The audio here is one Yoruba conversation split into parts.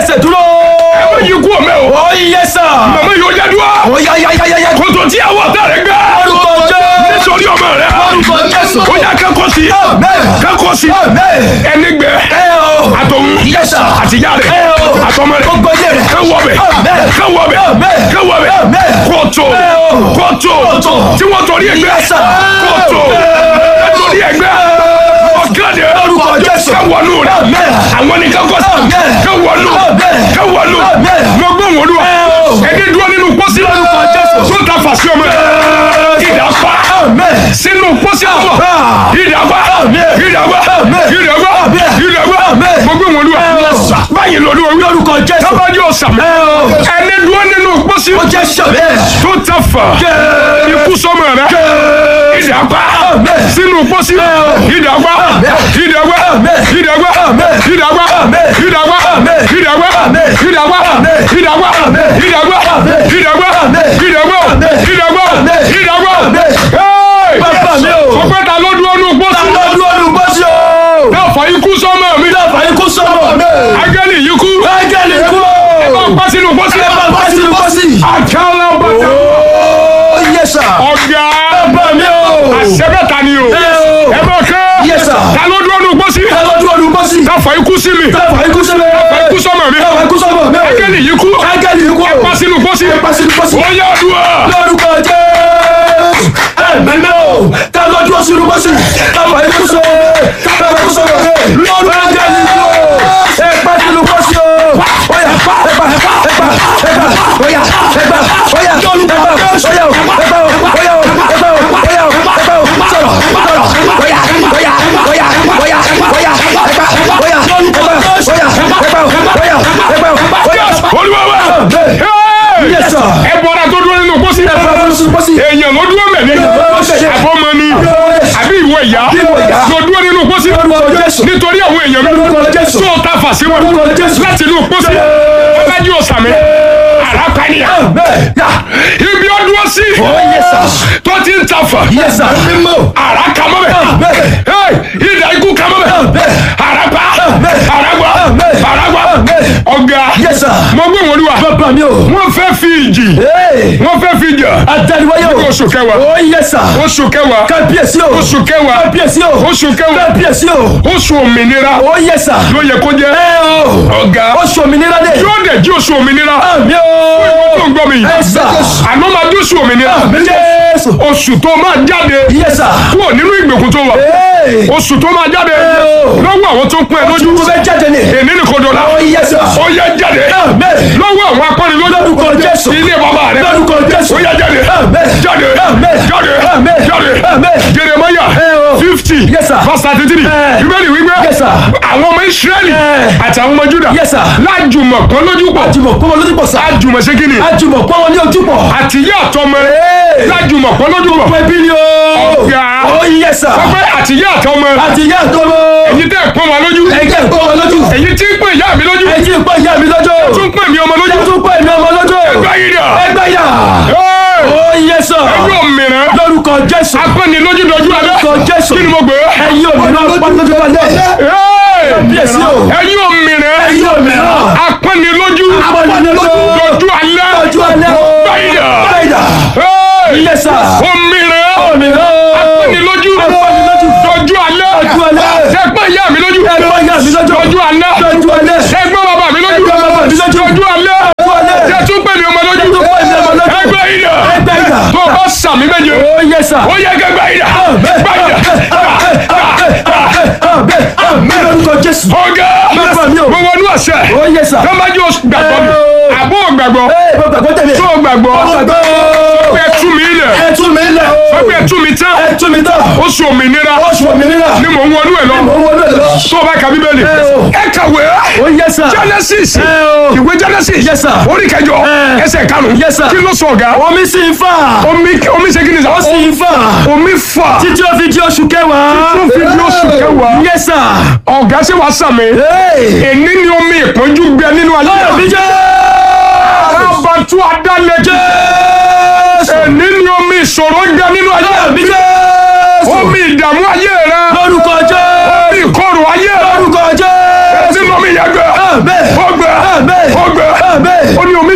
gbẹ́sẹ̀ dúró. ẹ má yí kú ọmọ ẹ o ó yẹ sà. màmá yóò jẹ́ dúró ó yá yá yá yá yá. kótó tí àwọn ọ̀tá rẹ̀ gbá orúkọ jẹ́. nítorí ọmọ rẹ̀ orúkọ Jésù. ó yá kẹ́kọ̀ọ́ sí Amen. kẹ́kọ̀ọ́ sí Amen. ẹni gbẹ ẹ o. àtọ̀hún Yes, sir. àtìyá rẹ̀ Ẹ o. àtọmọ rẹ̀ Gbogbo ilé rẹ̀. kẹ́wọ́ bẹ̀ Amen. kẹ́wọ́ bẹ̀ Amen. kẹ́wọ́ bẹ̀ Amen. kótó Ẹ o. kótó Kótó. tí wọ́n torí ẹgbẹ́ Yes, sir. kótó Amen. torí ẹgbẹ́ ọ̀gádẹ Orúkọ Jésù. kẹwọ́nù rẹ̀ Amen. àwọn ní kẹ́kọ̀ọ́ sí Amen. kẹwọ́nù Amen. kẹwọ́nù Amen. mo gbọ́ wọn lù Ẹ o. ẹni dúró nínú pósí Orúkọ Jésù. tó ta fàṣẹ ọmọ rẹ̀ ìdá pa Amen. sínú pósí ọmọ Ah. ìdá pa Amen. ìdá pa Amen. ìdá pa Amen. ìdá pa Amen. mo gbọ́ wọn lù báyìí lọ́lú orí Lórúkọ Jésù. tábàjì ọ̀sàmì Ẹ o. ẹni dúró nínú pósí ó jẹ́ sàbẹ̀. tó ta fà ikú sọmọ rẹ̀ ìdá pa Amen. sínú pósí ìdá pa Amen. ìdá pa Amen. ìdá pa Amen. ìdá pa Amen. ìdá pa Amen. ìdá pa Amen. ìdá pa Amen. ìdá pa Amen. ìdá pa Amen. ìdá pa Amen. ìdá pa Amen. ìdá pa Amen. ìdá pa Amen. Hey! Bàbá mi o. ọpẹ́ ta ló dúró nù pósí lọ́dún ọdún bọ́sí o. náà fà ikú sọmọ mi Dábàá ikú sọ̀rọ̀ mi. agẹ́lì yìí kú Ángẹ́lì kú o. ọpẹ́ sínú pósí Ẹ máa bá sínú bọ́sí. àkàlà bàtà Ó yẹ sà. ọ̀gá Bàbá mi o. àṣẹ́bẹ̀ta ni o Ẹ o. ẹ bá kẹ́ Yes, sir. ta ló dúró nù pósí Ẹ lọ́dún ọdún bọ́sí. náà fà ikú sí mi Dábàá ikú sọ̀rọ̀ mi. ikú sọmọ mi Dábàá ikú sọ̀rọ̀ mi. agẹ́lì yìí kú Ángẹ́lì kú o. ọpẹ́ sínú pósí Ẹ bá sínú bọ́sí. ó yá àdúrà lórúkọ jésù ẹ̀mẹ́mẹ́ o ta lọ́jọ́ sínú bọ́sì tábà ikú sọ tábà ikú sọ lórúkọ jésù ẹ̀pá sínú bọ́sì o oya ẹ̀pá ẹ̀pá ẹ̀pá ẹ̀pá oya ẹ̀pá oya ẹ̀pá oya ẹ̀pá oya ẹ̀pá oya ẹ̀pá sọ̀rọ̀ sọ̀rọ̀ oya oya oya oya oya ẹ̀pá oya ẹ̀pá oya ẹ̀pá oya ẹ̀pá oya olúwa wa Hey! Yes, sir. ẹ bọ́ra tó dúró nínú pósí ẹ̀pá sínú bọ́sì. èèyàn ló dúró mẹ́lẹ́ ló dúró mẹ́lẹ́. àbọ̀mọ ni àbí ìwọ ìyá ìwọ ìyá. ló dúró nínú pósí Lórúkọ Jésù. nítorí àwọn èèyàn mi Lórúkọ Jésù. tó ta fà sí wọn Lórúkọ Jésù. láti inú pósí ọlájú ọ̀sàmì àràpànìyà ibi ọdún sí tó ti ń ta fà àrà kàmọ́ bẹ̀ ìdá ikú kàmọ́ bẹ̀ àràpà àràgbà àràgbà ọ̀gá mo gbé wọn lúwa wọ́n fẹ́ fi ìjì wọ́n fẹ́ fi jà oṣù kẹwàá oṣù kẹwàá oṣù kẹwàá oṣù kẹwàá oṣù òmìnira ló yẹ kó jẹ ọ̀gá Oṣù òmìnira dé. yóò dẹ̀ jí oṣù òmìnira Àmì o. tó ń gbọ́ mi yìí Yes, sir. àná máa dé oṣù òmìnira Àmì Jésù. oṣù tó máa jáde Yes, sir. kúrò nínú ìgbèkùn tó wà Hey. oṣù tó máa jáde o. lọ́wọ́ àwọn tó pín ẹ lójú Ojú fẹ́ jáde ni. èní ní kò dọ̀la Oh, yes, sir. ó yẹ jáde Amen. lọ́wọ́ àwọn akọni lójú Lórúkọ Jésù. ilé bàbá rẹ Lórúkọ Jésù. ó yẹ jáde Amen. jáde Amen. jáde Amen. jáde Amen. Jeremiah Eh, oh. fifty Yes, sir. verse thirty three Eh. bíbélì wípé Yes, sir. àwọn ọmọ Ísírẹ́lì Eh. àti àwọn ọmọ Júdà Yes, sir. lájùmọ̀ kan lójú pọ̀ Àjùmọ̀ pọ́n wọn lójú pọ̀ sá. lájùmọ̀ ṣe kí ni Àjùmọ̀ pọ́n wọn ní ojú pọ̀. àti ìyá àtọmọ Hey. lájùmọ̀ kan lójú pọ̀ Pẹ́ bí ni o. Ọ̀gá. Oh, yes, sir. wọ́n pẹ́ àti ìyá àtọmọ Àti ìyá àtọmọ. èyí tẹ́ ẹ̀ pọ́n wa lójú Ẹ̀jẹ̀ ń pọ́n wọn lójú. èyí tí ń pè ìyá mi lójú Ẹ̀jẹ̀ ń pọ́n ìyá mi lójú. tún pè mí ọmọ lójú Ẹ tún pọ́n èmi ọmọ lójú. ẹgbẹ́ yìí dà Ẹgbẹ́ yà. Oh, yes, sir. ẹgbẹ́ òmìnira Lórúkọ Jésù. apẹ́ni lójú dojú alẹ́ Lórúkọ Jésù. kí ni mo gbé Ẹ̀yin òmìnira pọ́n lójú alẹ́. Hey! Bíyèsí o. ẹ̀yin òmìnira Ẹ̀yin òmìnira. apẹ́ni lójú Pọ́n lójú. dojú alẹ́ Lójú alẹ́. báyìí dà Báyìí dà. Hey! Yes, sir. òmìnira Òmìnira. apẹ́ni lójú Apẹ́ni lójú. dojú alẹ́ Dojú alẹ́. ẹgbẹ́ ìyá mi lójú Ẹgbẹ́ ìyá mi lójú. dojú alẹ́ Lójú alẹ́. ẹgbẹ́ bàbá mi lójú Ẹgbẹ́ bàbá mi lójú. dojú alẹ́ Dojú alẹ́. jẹ́ tún pè mí ọmọ lójú Jẹ́ tún pè mí ọmọ lójú. ẹgbẹ́ yìí dà Ẹgbẹ́ yìí dà. tó o bá sàmì méje Oh, yes, sir. ó yẹ kẹgbẹ́ yìí dà gbàyìí dà Àmín lórúkọ Jésù. ọ̀gá Bàbá mi o. mo wọnú àṣẹ Oh, yes, sir. tó bá jẹ́ oṣù gbàgbọ́ mi Eh. àbó gbàgbọ́ Ee, mo gbàgbọ́ tẹ̀lé. tó gbàgbọ́ Mo gbàgbọ́. ẹ tú mi ilẹ̀ Ẹ tú mi lẹ̀ o. ẹ tú mi tán Ẹ tú mi tán. oṣù òmìnira Oṣù òmìnira. ni mò ń wọnú ẹ lọ Mo wọlé lọ. tó o bá ka bíbélì Eh, o. ẹ kàwé Oh, yes, sir. Genesis Eh, o. ìwé Genesis Yes, sir. orí kẹjọ Eh. ẹsẹ̀ karùn-ún Yes, sir. kí ló sọ ọ̀gá Omi sì ń fà. omi omi ṣe kí ni Ó sọ sì ń fà. omi fà Títí ó fi di oṣù kẹwàá. tó fi di oṣù kẹwàá Yes, sir. ọ̀gá ṣe wàá sàmì Ee. èní ni omi ìpọ́njú gbẹ nínú ayé Àmín Jésù. abatu adalẹjẹ èní ni omi ìṣòro gbẹ nínú ayé Àmín Jésù. omi ìdààmú ayé rẹ Lórúkọ Jésù. omi ìkorò ayé rẹ Lórúkọ Jésù. nínú omi yẹn gbẹ Àmín. ó gbẹ Àmín.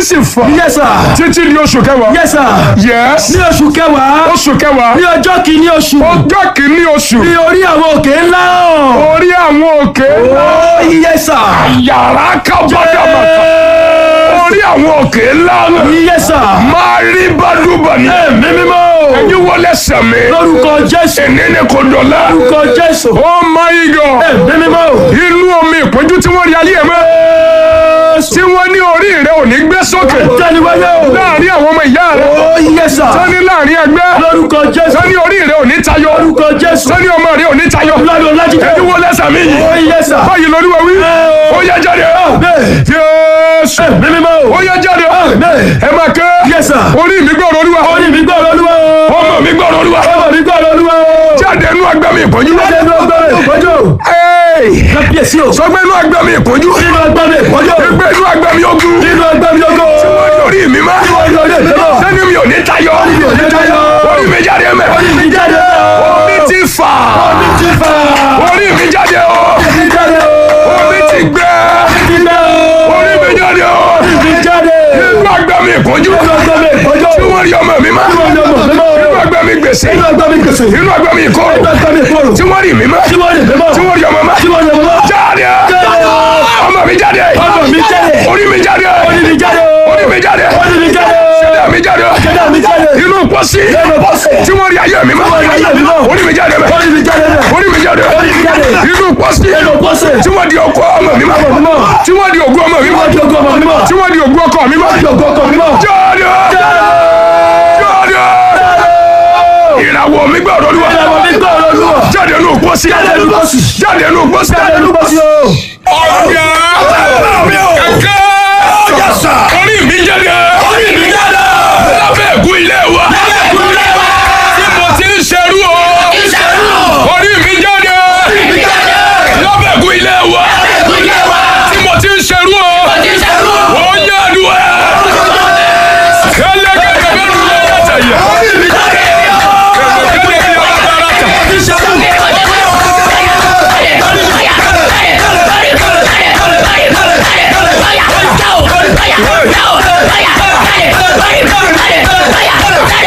sì fà Yes sir. títí di oṣù kẹwàá Yes sir. yes Ní oṣù kẹwàá. oṣù kẹwàá Ní ọjọ́ kìíní oṣù. ọjọ́ kìíní oṣù Ní orí àwọn òkè ńlá hàn. orí àwọn òkè Oh yes sir. yàrá kábọ́dàmọ́ta orí àwọn òkè ńlá náà Yes sir. máa rí bádùbà ní Ẹ̀mí mímọ́. ẹ̀yin wọlé sẹ̀mí Lórúkọ Jésù. ẹ̀ní ni kò dọ̀lá Lórúkọ Jésù. oh my god Ẹ̀mí mímọ́. inú omi ìpọ́njú tí wọ́n rí ayé ẹ̀ mọ́ tí wọ́n ní orí rẹ̀ ò ní gbé sókè Tẹ́niwáyé o. láàrin àwọn ọmọ ìyá rẹ̀ Oh yes sir. sani láàrin ẹgbẹ́ Lórúkọ Jésù. sani orí rẹ̀ ò ní tayọ Lórúkọ Jésù. sani ọmọ rẹ̀ ò ní tayọ Lọ́dún Ọlájídé. ẹ̀yin wọlé sẹ̀mí yìí Oh yes sir. báyìí lórí wa wí Ẹ o. ó yẹ jáde Bẹ́ẹ̀. jésù Ẹ̀mí mímọ́. ó yẹ jáde Bẹ́ẹ̀. ẹ máa ké Yes sir. orí mi gbọ́dọ̀ olúwa Orí mi gbọ́ Olúwa o. ọmọ mi gbọ́dọ̀ olúwa Ọmọ mi gbọ́ Olúwa o. jáde inú agbá mi ìpọ́njú Jáde ní ọgbà mi ìpọ́njú. Kábíyèsí o. sọgbẹ́ inú agbá mi ìpọ́njú Nínú ọgbà mi ìpọ́njú. ẹgbẹ́ inú agbá mi ogun Nínú ọgbà mi ogo. orí mi má Orí orí èmi náà. sẹ́ni mi ò ní tayọ mi ò ní tayọ. orí mi jáde mẹ́ Orí mi jáde o. omi ti fà Orí ti fà. orí mi jáde o Orí mi jáde o. omi ti gbẹ Orí ti gbẹ o. orí mi jáde o Orí mi jáde. inú agbá mi ìpọ́njú Nínú ọgbà mi ìpọ́njú. tí wọ́n rí ọmọ mi má Nínú ọgbà mi mímọ́. inú agbá mi gbèsè Nínú ọgbà mi gbèsè. inú agbá mi ìkorò Nínú ọgbà mi ìkorò. tí wọ́n rí mi má Tí wọ́n lè mímọ́. tí wọ́n rí ọmọ má Tí wọ́n lè mímọ́. jáde Jáde o. ọmọ mi jáde Ọmọ mi jáde. orí mi jáde Orí mi jáde o. orí mi jáde Orí mi jáde o. ṣẹlẹ̀ mi jáde Ṣẹ̀dá mi jáde. inú pọ́sí Nínú pọ́sì. tí wọ́n rí ayé mi má Tí wọ́n rí ayé mi má. orí mi jáde mẹ́ Orí mi jáde bẹ̀. orí mi jáde Orí mi jáde. inú pọ́sí Nínú pọ́sì. tí wọ́n di ọkọ ọmọ mi má Ọmọ mi mọ́. tí wọ́n di ògùn ọmọ mi má Tí wọ́n di ògùn ọmọ mi mọ́. tí wọ́n di ògùn ọkọ mi má Tí ògo ọkọ mi mọ́. jáde jáde ìràwọ̀ mi gbọ́dọ̀ lúwa Ìràwọ̀ mi gbọ́ Olúwa. jáde nù pọ́sí Jáde nínú pọ́sì. jáde nù pọ́sí Jáde nínú pọ́sì o.